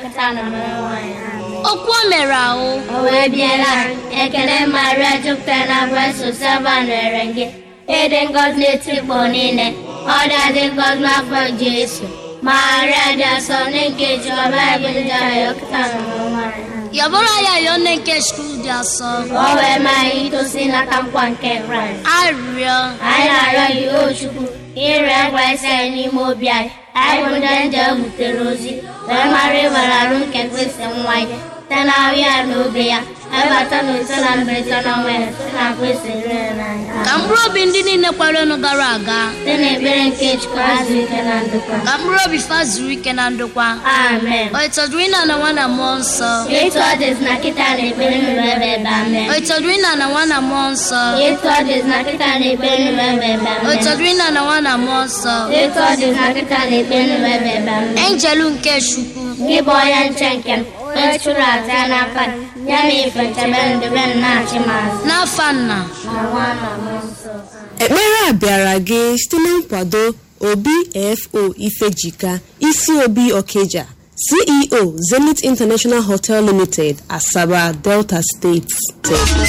ọkata na mmanụ nwanyị amen okwu o mere ahụ o wee biela ekele maria jupụtara na grace sava nwere gị ịdị ngọzi n'etikpọ niile ọ dị ngọzi n'afọ jesu maria dị asọ nne nke jehova ebe ndị ahụ ọkata na mmanụ nwanyị amen yabụrụ ya yọọ nne nke chukwu dị asọ ka o wee maa anyị itosi n'aka nkwa nke kraịst arịrịọ anyị na-arịọ gị o chukwu ire ngwa isi anyị n'ime obi anyị anyị bụ ndị nje butere ozi wee mara ịbara arụ nke kristi nwa ya site na ahụ ya na obi ya ebata na ise na mberede na ọnwa ya site na kristi rere n'anya ka mkpụrụ obi ndị niile kwarenu gara aga site na ekpere nke chukwu azụ ike na ndokwa ka mkpụrụ obi fa zuru ike na ndokwa amen o ịtọdụrụ ịna na nwa na mmụọ nsọ etu ọ dịzi na kịta na ekpere nụrụ ebe ebe amen o ịtọdụrụ ịna na nwa na mmụọ nsọ etu ọ dịzi na kịta na ekpere nụrụ ebe ebe o amen ịtọdụrụ ịna na nwa na mmụọ nsọ etu ọ dịzi na kịta na ekpere nụrụ ebe ebe amen enjelu nke chukwu gị bụ onye nche nke m onye chụrụ aja ya n'aka gị, ya na ife nchebe ndebe m na-achị m azụ n'afa nna na nwa na mmụọ nsọ ekpere a bịara gị site na nkwado obfo ifejika isi obi okeja ceo zenith international hotel limited asaba delta steeti